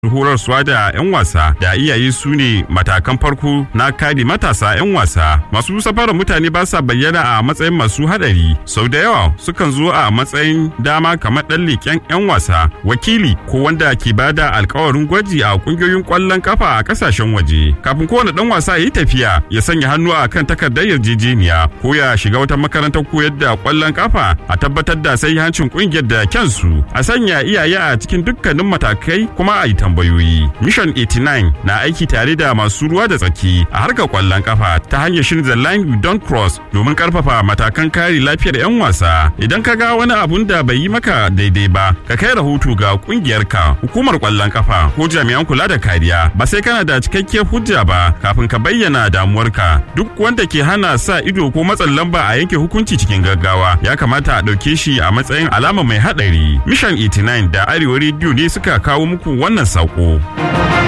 horarsuwa da 'yan wasa da iyaye su ne matakan farko na kare matasa 'yan wasa masu safarar mutane ba sa bayyana a matsayin masu hadari sau da yawa sukan zo a matsayin dama kamar ɗan leƙen 'yan wasa wakili ko wanda ke bada alkawarin gwaji a ƙungiyoyin ƙwallon kafa a ƙasashen waje kafin kowane ɗan wasa ya yi tafiya ya sanya hannu a kan takardar yarjejeniya ko ya shiga wata makarantar koyar da ƙwallon kafa a tabbatar da sai hancin ƙungiyar da kyansu a sanya iyaye a cikin dukkanin matakai kuma a yi tambayoyi. Mission 89 na aiki tare da masu ruwa da tsaki a harkar kwallon kafa ta hanyar shirin The Line You Don't Cross domin karfafa matakan kare lafiyar 'yan wasa. Idan ka ga wani abun da bai yi maka daidai ba, ka kai rahoto ga kungiyarka, hukumar kwallon kafa ko jami'an kula da kariya. Ba sai kana da cikakkiyar hujja ba kafin ka bayyana damuwarka. Duk wanda ke hana sa ido ko matsin lamba a yanke hukunci cikin gaggawa ya kamata a ɗauke shi a matsayin alama mai haɗari. Mission 89 da Arewa Radio ne suka kawo muku wannan saƙo.